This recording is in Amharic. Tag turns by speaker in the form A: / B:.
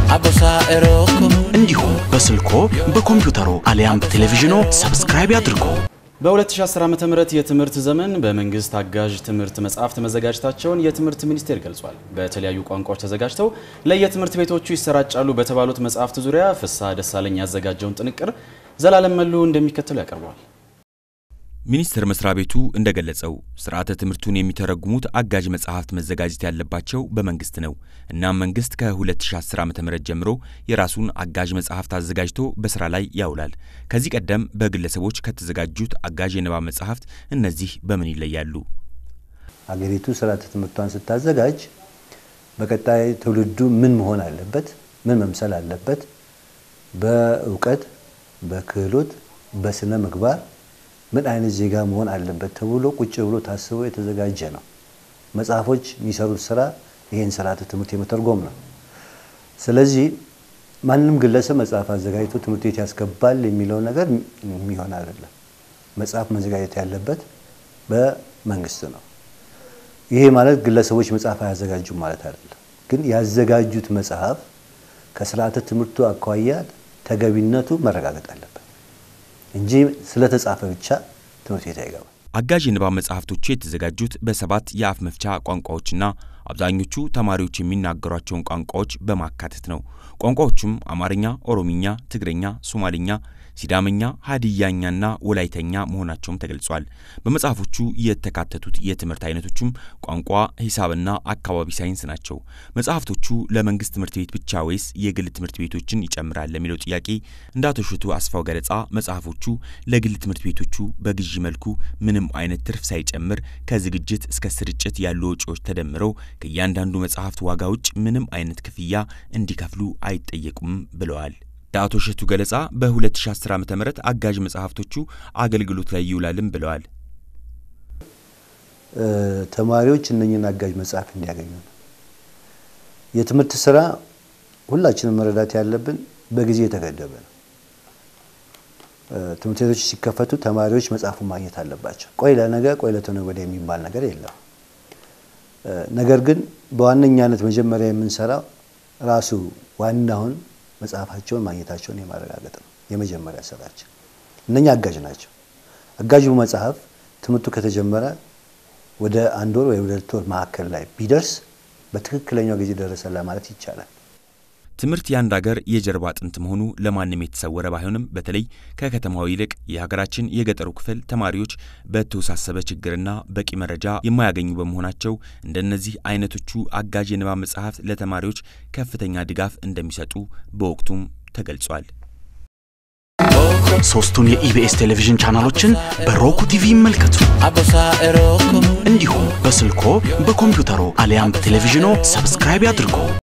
A: እንዲሁም በስልኮ በኮምፒውተሮ አሊያም በቴሌቪዥኖ ሰብስክራይብ ያድርጉ።
B: በ2010 ዓ.ም የትምህርት ዘመን በመንግስት አጋዥ ትምህርት መጽሐፍት መዘጋጀታቸውን የትምህርት ሚኒስቴር ገልጿል። በተለያዩ ቋንቋዎች ተዘጋጅተው ለየትምህርት ቤቶቹ ይሰራጫሉ በተባሉት መጽሐፍት ዙሪያ ፍስሐ ደሳለኝ ያዘጋጀውን ጥንቅር ዘላለም መሉ እንደሚከተሉ ያቀርበዋል።
C: ሚኒስቴር መስሪያ ቤቱ እንደገለጸው ስርዓተ ትምህርቱን የሚተረጉሙት አጋዥ መጽሐፍት መዘጋጀት ያለባቸው በመንግስት ነው። እናም መንግስት ከ2010 ዓ.ም ጀምሮ የራሱን አጋዥ መጽሐፍት አዘጋጅቶ በስራ ላይ ያውላል። ከዚህ ቀደም በግለሰቦች ከተዘጋጁት አጋዥ የንባብ መጽሐፍት እነዚህ በምን ይለያሉ?
D: አገሪቱ ስርዓተ ትምህርቷን ስታዘጋጅ በቀጣይ ትውልዱ ምን መሆን አለበት፣ ምን መምሰል አለበት፣ በእውቀት፣ በክህሎት፣ በስነ ምግባር ምን አይነት ዜጋ መሆን አለበት ተብሎ ቁጭ ብሎ ታስቦ የተዘጋጀ ነው። መጽሐፎች የሚሰሩት ስራ ይህን ስርዓተ ትምህርት የመተርጎም ነው። ስለዚህ ማንም ግለሰብ መጽሐፍ አዘጋጅቶ ትምህርት ቤት ያስገባል የሚለው ነገር የሚሆን አይደለም። መጽሐፍ መዘጋጀት ያለበት በመንግስት ነው። ይሄ ማለት ግለሰቦች መጽሐፍ አያዘጋጁም ማለት አይደለም። ግን ያዘጋጁት መጽሐፍ ከስርዓተ ትምህርቱ አኳያ ተገቢነቱ መረጋገጥ አለበት እንጂ ስለተጻፈ ብቻ ትምህርት ቤት አይገባም።
C: አጋዥ የንባብ መጽሐፍቶቹ የተዘጋጁት በሰባት የአፍ መፍቻ ቋንቋዎችና አብዛኞቹ ተማሪዎች የሚናገሯቸውን ቋንቋዎች በማካተት ነው። ቋንቋዎቹም አማርኛ፣ ኦሮሚኛ፣ ትግረኛ፣ ሶማሊኛ፣ ሲዳመኛ፣ ሀዲያኛና ወላይተኛ መሆናቸውም ተገልጿል። በመጽሐፎቹ የተካተቱት የትምህርት አይነቶቹም ቋንቋ፣ ሂሳብና አካባቢ ሳይንስ ናቸው። መጽሐፍቶቹ ለመንግስት ትምህርት ቤት ብቻ ወይስ የግል ትምህርት ቤቶችን ይጨምራል ለሚለው ጥያቄ እንደ አቶ እሸቱ አስፋው ገለጻ መጽሐፎቹ ለግል ትምህርት ቤቶቹ በግዢ መልኩ ምንም አይነት ትርፍ ሳይጨምር ከዝግጅት እስከ ስርጭት ያሉ ወጪዎች ተደምረው ከእያንዳንዱ መጽሐፍት ዋጋ ውጭ ምንም አይነት ክፍያ እንዲከፍሉ አይጠየቁም ብለዋል። የአቶ እሸቱ ገለጻ በ2010 ዓ ም አጋዥ መጽሐፍቶቹ አገልግሎት ላይ ይውላልም ብለዋል።
D: ተማሪዎች እነኝን አጋዥ መጽሐፍ እንዲያገኙ ነው። የትምህርት ስራ ሁላችንም መረዳት ያለብን በጊዜ የተገደበ ነው። ትምህርት ቤቶች ሲከፈቱ ተማሪዎች መጽሐፉን ማግኘት አለባቸው። ቆይ ለነገ ቆይ ለተነገ ወዲያ የሚባል ነገር የለም። ነገር ግን በዋነኛነት መጀመሪያ የምንሰራው ራሱ ዋናውን መጽሐፋቸውን ማግኘታቸውን የማረጋገጥ ነው የመጀመሪያ ስራችን። እነኛ አጋዥ ናቸው። አጋዡ መጽሐፍ ትምህርቱ ከተጀመረ ወደ አንድ ወር ወይ ወደ ሁለት ወር መካከል ላይ ቢደርስ በትክክለኛው ጊዜ ደረሰ ለማለት ይቻላል።
C: ትምህርት የአንድ ሀገር የጀርባ አጥንት መሆኑ ለማንም የተሰወረ ባይሆንም በተለይ ከከተማው ይልቅ የሀገራችን የገጠሩ ክፍል ተማሪዎች በተወሳሰበ ችግርና በቂ መረጃ የማያገኙ በመሆናቸው እንደነዚህ አይነቶቹ አጋዥ የንባብ መጽሐፍት ለተማሪዎች ከፍተኛ ድጋፍ እንደሚሰጡ በወቅቱም ተገልጿል።
A: ሶስቱን የኢቢኤስ ቴሌቪዥን ቻናሎችን በሮኩ ቲቪ ይመልከቱ። እንዲሁም በስልኮ በኮምፒውተሮ አሊያም በቴሌቪዥኖ ሰብስክራይብ ያድርጉ።